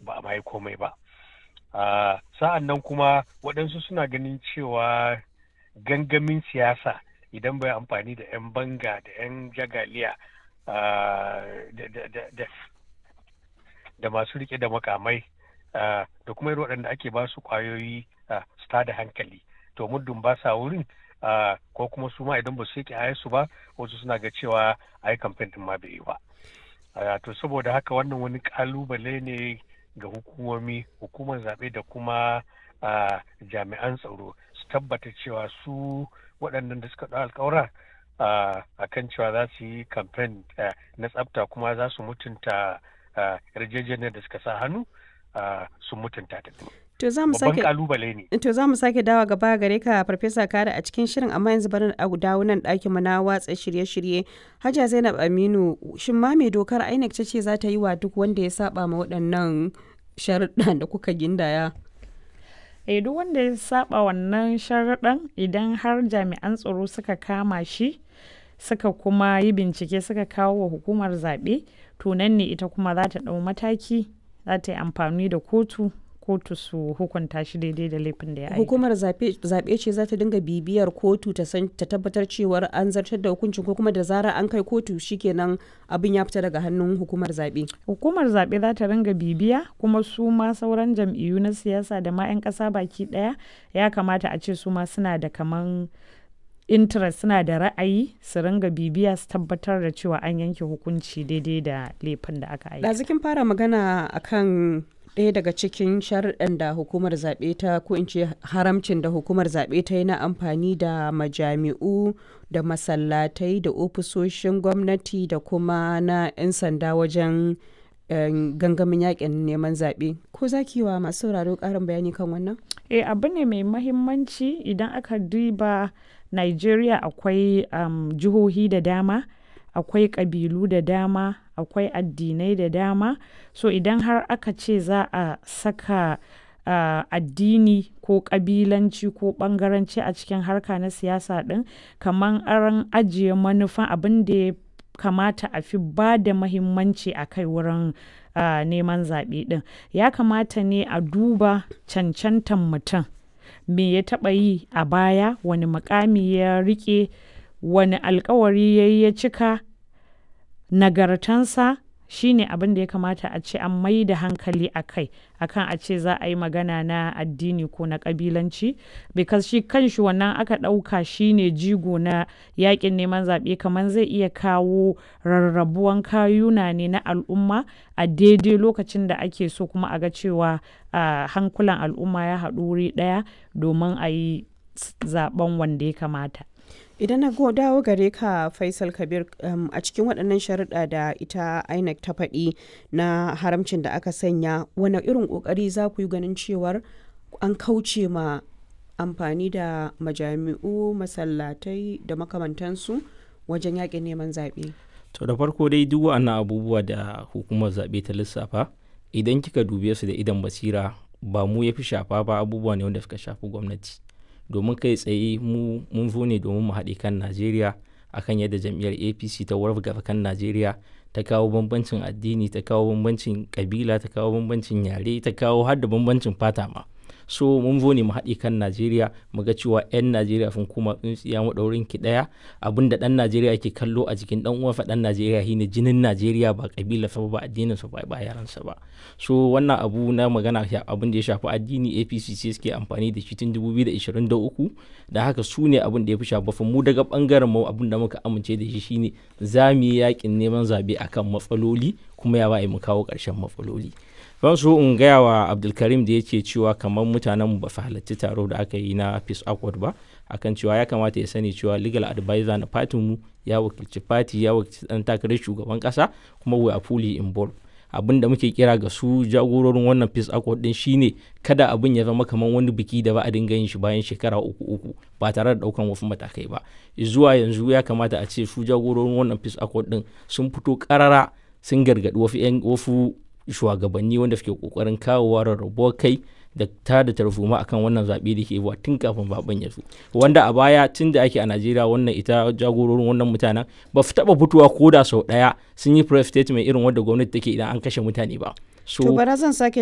ba a mai komai ba sa'an nan kuma waɗansu suna ganin cewa gangamin siyasa idan bai amfani da 'yan banga da 'yan jagaliya da masu rike da makamai da kuma irin waɗanda ake ba su ƙwayoyi su tada hankali to muddin ba sa wurin ko kuma su ma idan ba su yake su ba wasu suna ga cewa ai kamfen din ma bai yi ba to saboda haka wannan wani kalubale ne ga hukumomi hukumar zaɓe da kuma jami'an tsaro su tabbata cewa su waɗannan da suka ɗau alkawura a kan cewa za su yi kamfen na tsafta kuma za su mutunta yarjejeniyar da suka sa hannu sun mutunta ta. To za mu sake kalubale ne. To za mu sake dawa gaba gare ka Farfesa Kare a cikin shirin amma yanzu bari a dawo nan ɗakin mu na watsa shirye-shirye. Hajiya Zainab Aminu shin ma me dokar INEC ta ce za ta yi wa duk wanda ya saba ma waɗannan sharuɗan da kuka gindaya? Eh duk wanda ya saba wannan sharuɗan idan har jami'an tsaro suka kama shi suka kuma yi bincike suka kawo wa hukumar zaɓe to nan ne ita kuma za ta ɗau mataki za ta yi amfani da kotu kotu su hukunta shi daidai da laifin da ya aika. Hukumar zaɓe ce za ta dinga bibiyar kotu ta san ta tabbatar cewar an zartar da hukuncin ko kuma da zarar an kai kotu shikenan abin ya fita daga hannun hukumar zaɓe. Hukumar zaɓe za ta ringa bibiya kuma su ma sauran jam'iyyu na siyasa da ma 'yan ƙasa baki ɗaya ya kamata a ce su ma suna da kaman interest suna da ra'ayi su ringa bibiya su tabbatar da cewa an yanke hukunci daidai da laifin da aka aika. Ɗazikin fara magana akan ɗaya daga cikin sharuɗan da hukumar zaɓe ta ko in ce haramcin da hukumar zaɓe ta yi na amfani da majami'u da masallatai da ofisoshin gwamnati da kuma na 'yan sanda wajen gangamin yakin neman zaɓe ko za ki wa masu sauraro ƙarin bayani kan wannan? eh abu ne mai mahimmanci idan aka duba Nigeria akwai um, jihohi da dama akwai ƙabilu da dama akwai addinai da dama so idan har aka ce za a saka uh, addini ko ƙabilanci ko ɓangaranci a cikin harka na siyasa ɗin kamar an ajiye manufan abin da ya kamata a fi ba da mahimmanci a kai wurin uh, neman zaɓe ɗin ya kamata ne a duba cancantan mutum me ya taɓa yi a baya wani mukami ya riƙe wani alkawari ya yi ya cika nagartansa shine abin da ya kamata a ce an mai da hankali a kai akan a ce za a yi magana na addini ko na kabilanci because shi kanshi wannan aka ɗauka shine jigo na yakin neman zaɓe kamar zai iya kawo rarrabuwan kayuna ne na al'umma a daidai lokacin da ake so kuma a ga cewa hankulan al'umma ya haɗu wuri ɗaya domin a yi zaben wanda ya kamata idan na dawo gare ka faisal kabir um, a cikin waɗannan sharuɗa da ita inec ta faɗi na haramcin da aka sanya wani irin ƙoƙari za ku yi ganin cewar an kauce ma amfani da majami'u masallatai da makamantansu wajen yaƙin neman zaɓe to da farko dai duk wa'annan abubuwa da hukumar zaɓe ta lissafa idan kika dube su da idan basira ba mu ya fi shafa ba abubuwa ne wanda suka shafi gwamnati domin kai tsaye mu mun zo ne domin mu haɗe kan najeriya akan yadda jam'iyyar apc ta wargaza kan najeriya ta kawo bambancin addini ta kawo bambancin kabila ta kawo bambancin yare ta kawo har da bambancin fata ma so mun zo ne mu haɗe kan najeriya mu ga cewa 'yan najeriya sun koma tsintsiya maɗaurin ki ɗaya abin da ɗan najeriya ke kallo a jikin ɗan uwansa ɗan najeriya shine jinin najeriya ba kabila sa ba addinin sa ba yaransa ba so wannan abu na magana abin da ya shafi addini apc ce suke amfani da shi tun 2023 da haka su ne abin da ya fi shafa mu daga bangaren mu abin da muka amince da shi shine za mu yi yakin neman zabe akan matsaloli kuma ya ba mu kawo ƙarshen matsaloli ban so in gaya wa abdulkarim da yake cewa kamar mutanen ba su halarci taro da aka yi na peace accord ba akan cewa ya kamata ya sani cewa legal advisor na fatin mu ya wakilci fati ya wakilci dan takarar shugaban kasa kuma we are fully involved abin da muke kira ga su jagororin wannan peace accord din shine kada abin ya zama kamar wani biki da ba a dinga yin shi bayan shekara uku uku ba tare da daukan wasu matakai ba zuwa yanzu ya kamata a ce su jagororin wannan peace accord din sun fito karara sun gargadi wasu shugabanni wanda suke kokarin kawowa rarrabuwar kai da ta da tarzoma akan wannan zaɓe da ke wa tun kafin zaben ya zo wanda a baya tun da ake a najeriya wannan ita jagororin wannan mutanen ba su taɓa fitowa ko da sau ɗaya sun yi press statement irin wanda gwamnati take idan an kashe mutane ba so bara zan sake